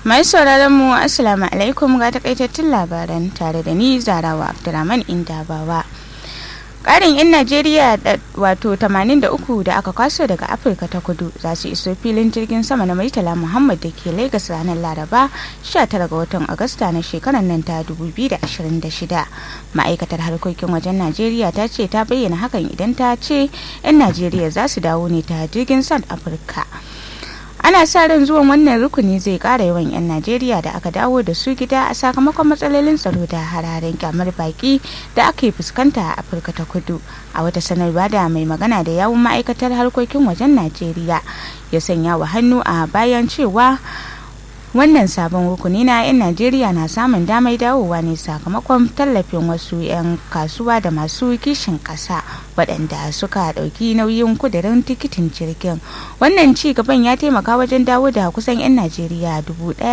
Mai sauraron mu Assalamu alaikum ga takaitattun labaran tare da ni Zarawa Abdulrahman Indabawa. Ƙarin 'yan Najeriya wato 83 da aka kwaso daga Afirka ta kudu za su iso filin jirgin sama na Maitala Muhammad da ke Lagos ranar Laraba 19 ga watan Agusta na shekarar nan ta 2026. Ma'aikatar harkokin wajen Najeriya ta ce ta bayyana hakan idan ta ce 'yan Najeriya za su dawo ne ta jirgin South Africa. ana sa ran zuwan wannan rukuni zai kara yawan 'yan najeriya da aka dawo da su gida a sakamakon matsalolin tsaro da hararen kyamar baki da aka yi fuskanta a afirka ta kudu a wata sanarwa da mai magana da yawun ma'aikatar harkokin wajen najeriya ya sanya wa hannu a bayan cewa wannan sabon rukuni na 'yan najeriya na samun damar dawowa ne sakamakon tallafin wasu 'yan kasuwa da masu kishin ƙasa waɗanda suka ɗauki nauyin kudirin tikitin jirgin wannan ci gaban ya taimaka wajen dawo da kusan 'yan najeriya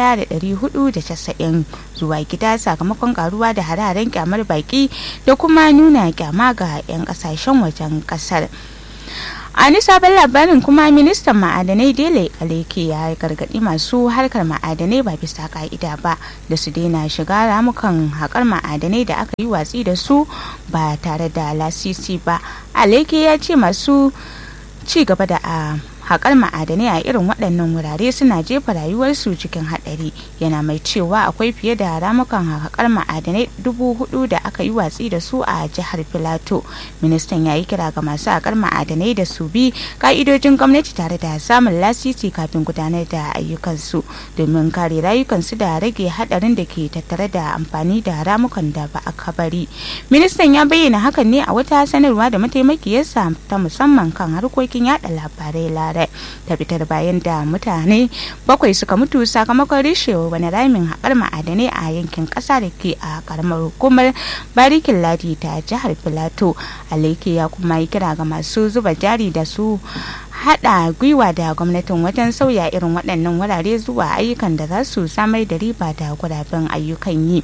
1,490 zuwa gida sakamakon karuwa da hararen kyamar baki da kuma nuna kyama ga 'yan ƙasashen wajen ƙasar. a ni sabon labarin kuma ministan ma'adanai dele aleke ya gargadi masu harkar ma'adanai ba bisa ka'ida ba da su daina shiga ramukan haƙar ma'adanai da aka yi watsi da su ba tare da lasisi ba aleke ya ce masu ci gaba da a haƙar ma'adanai a irin waɗannan wurare suna jefa rayuwarsu cikin haɗari yana mai cewa akwai fiye da ramukan haƙar ma'adanai dubu hudu da aka yi watsi da su a jihar filato ministan ya yi kira ga masu haƙar ma'adanai da su bi ka'idojin gwamnati tare da samun lasisi kafin gudanar da ayyukansu domin kare rayukansu da rage haɗarin da ke tattare da amfani da ramukan da ba a kabari ministan ya bayyana hakan ne a wata sanarwa da mataimakiyarsa ta musamman kan harkokin yada labarai larai ta fitar bayan da mutane bakwai suka mutu sakamakon rishewa wani ramin haƙar ma'adanai a yankin ƙasa da ke a ƙaramar hukumar barikin ladi ta jihar filato aleke ya kuma yi kira ga masu zuba jari da su haɗa gwiwa da gwamnatin wajen sauya irin waɗannan wurare zuwa ayyukan da za su samar da riba da guraben ayyukan yi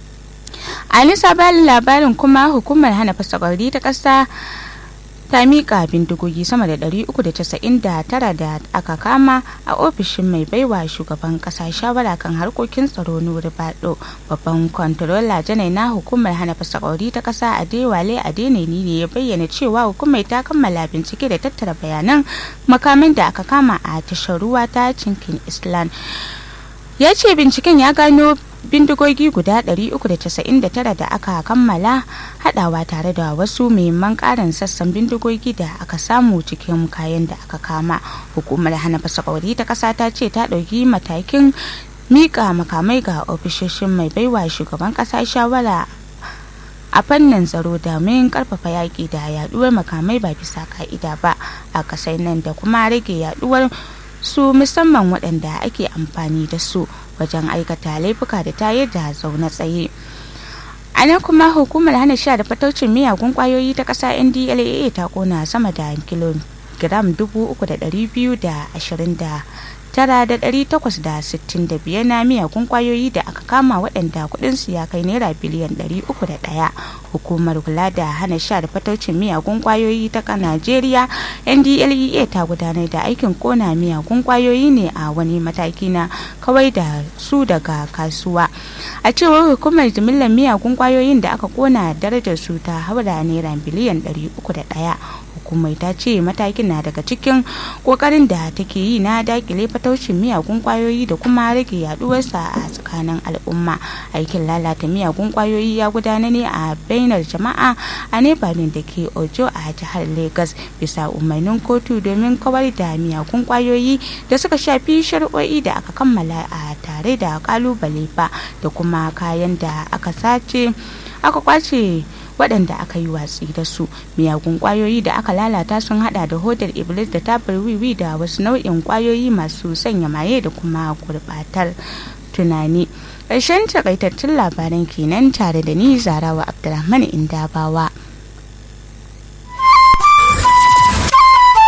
a nisa labarin kuma hukumar hana fasakwauri ta ƙasa ta miƙa bindigogi sama da 399 da aka kama a ofishin mai baiwa shugaban ƙasa shawara kan harkokin tsaro nuri bado babban kwantarola janai na hukumar hana fasakwauri ta ƙasa a dewale a deneni ne ya bayyana cewa hukumar ta kammala bincike da tattara bayanan makamin da aka kama a tashar ruwa ta cinkin island ya ce binciken ya gano bindigogi guda 399 da aka kammala hadawa tare da wasu muhimman karin sassan bindigogi da aka samu cikin kayan da aka kama hukumar hana fasakwauri ta kasa ta ce ta ɗauki matakin mika makamai ga ofishoshin mai baiwa shugaban kasa shawara a fannin tsaro domin karfafa yaƙi da yaduwar makamai ba bisa ka'ida ba a kasai nan da kuma rage yaduwar su musamman waɗanda ake amfani da su wajen aikata laifuka da tayar da zaune tsaye a nan kuma hukumar hana sha da fataucin miyagun kwayoyi ta ƙasa ndlaa ta kona sama da kilogiram 3,220 tara da ɗari takwas da sittin da biyar na miyagun kwayoyi da aka kama waɗanda kuɗinsu ya kai naira biliyan ɗari uku da ɗaya hukumar kula da hana sha da fataucin miyagun kwayoyi ta najeriya ndlea ta gudanar da aikin kona miyagun kwayoyi ne a wani mataki na kawai da su daga kasuwa a cewar hukumar jimillar miyagun kwayoyin da aka kona darajar su ta haura naira biliyan ɗari uku da ɗaya hukumar ta ce matakin na daga cikin kokarin da take yi na dakile fataucin miyagun kwayoyi da kuma rage yaduwarsa a tsakanin al'umma aikin lalata miyagun kwayoyi ya gudana ne a bainar jama'a a nepalin da ke ojo a jihar lagos bisa umarnin kotu domin kawar da miyagun kwayoyi da suka shafi shari'o'i da aka kammala a tare da kalubale ba da kuma kayan da aka sace aka kwace waɗanda aka yi watsi da su miyagun ƙwayoyi da aka lalata sun hada da hodar iblis da tabar wiwi da wasu nau'in ƙwayoyi masu sanya maye da kuma gurbatar tunani ƙarshen takaitattun labaran kenan tare da ni zarawa abdulrahman indabawa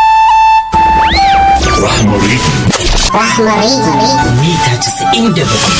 Rahmari. Rahmari. Mita 97.